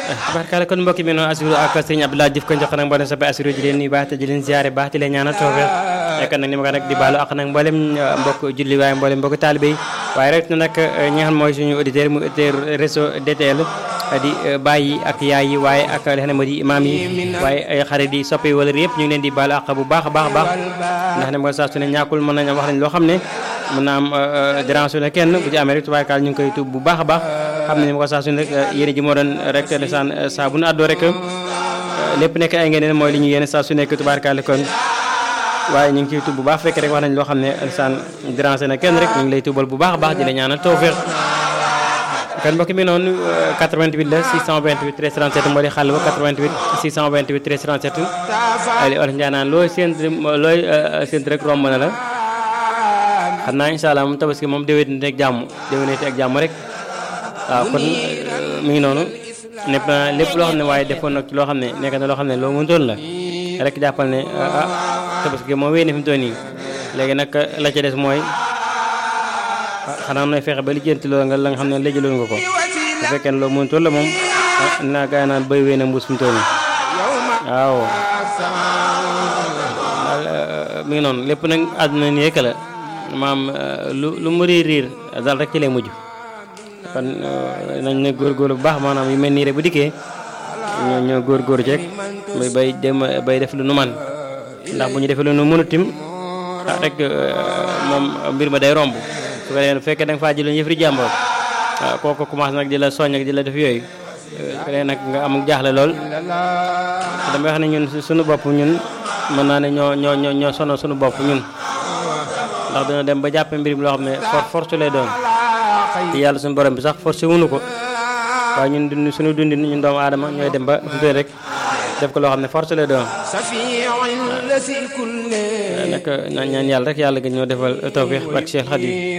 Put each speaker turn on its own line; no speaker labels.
tabarkalla kon mbokki mi noonu assuru ak sëñ Abdoulaye Diouf ko jox nag mboolem soppe assuru ji leen nuyu baax te di leen ziare baax te leen ñaanal tawfeex nekk nag ni ma ko nag di baalu ak nag mboolem mbokk julli waaye mboolem mbokk taalibe yi waaye rek nag ñi nga xam mooy suñu auditeur mu auditeur réseau DTL di bàyyi ak yaay yi waaye ak li xam ne moo di imaam yi waaye ay xarit yi soppe yi wala yëpp ñu ngi leen di baalu ak bu baax a baax a baax ndax ne mooy saa su ne ñàkkul mën nañ wax nañ loo xam ne mën naa am dérange ne kenn bu ci amee rek tubaarkaal ñu ngi koy tuub bu baax a baax xam ne ni ma ko saa su ne rek yéene ji moo doon rek desaan saa bu nu àddoo rek lépp nekk ay ngeen mooy li ñu yéene saa su nekk tubaarkaal kon waaye ñu ngi ciy tuub bu baax fekk rek wax nañ loo xam ne desaan dérange na kenn rek ñu ngi lay tuubal bu baax a baax di la ñaanal tawfeex kon mbokk mi noonu 88 la 628 13 37 moo di xàll ba 88 628 13 37 ali olof Ndiaye naan looy séent looy séent rek romb na la xam naa incha allah moom tabaski moom déwénite ak jàmm déwénite ak jàmm rek waaw kon mi ngi noonu lépp lépp loo xam ne waaye defoon nag ci loo xam ne nekk na loo xam ne loo mëntoon la rek jàppal ne ah tabaski moom wéy na fi mu toll nii léegi nag la ca des mooy xanaa nooy fexe ba lijjanti loolu nga la nga xam ne lëjaloon nga ko bu fekkee ne loo mëntoon la moom naa gaa naan béy wéy na mbuus fi mu toll nii waaw mi ngi noonu lépp nag àdduna nii rek la maam lu lu mu riir riir daal rek ci lay mujj kon nañ ne góorgóorlu bu baax maanaam yu mel nii rek bu dikkee ñoo ñoo góorgóorlu ci rek bay bay dem bay def lu nu man ndax bu ñu defee lu nu mënut tim ah rek moom mbir ma day romb su ko defee fekkee da nga faa jëloon yëf ri jàmbur waaw kooku commencé nag di la soññ ak di la def yooyu su ko defee nag nga am jaaxle lool damay wax ne ñun suñu bopp ñun mën naa ne ñoo ñoo ñoo ñoo sonal suñu bopp ñun ndax dina dem ba jàppe mbir mi loo xam ne for force lay doon te yàlla suñu borom bi sax forcé wunu ko waaye ñun dund suñu dundin ñun doomu aadama ñooy dem ba fi rek def ko loo xam ne force lay doon nag ñaan yàlla rek yàlla gën ñoo defal tawfiix ak Cheikh Khadim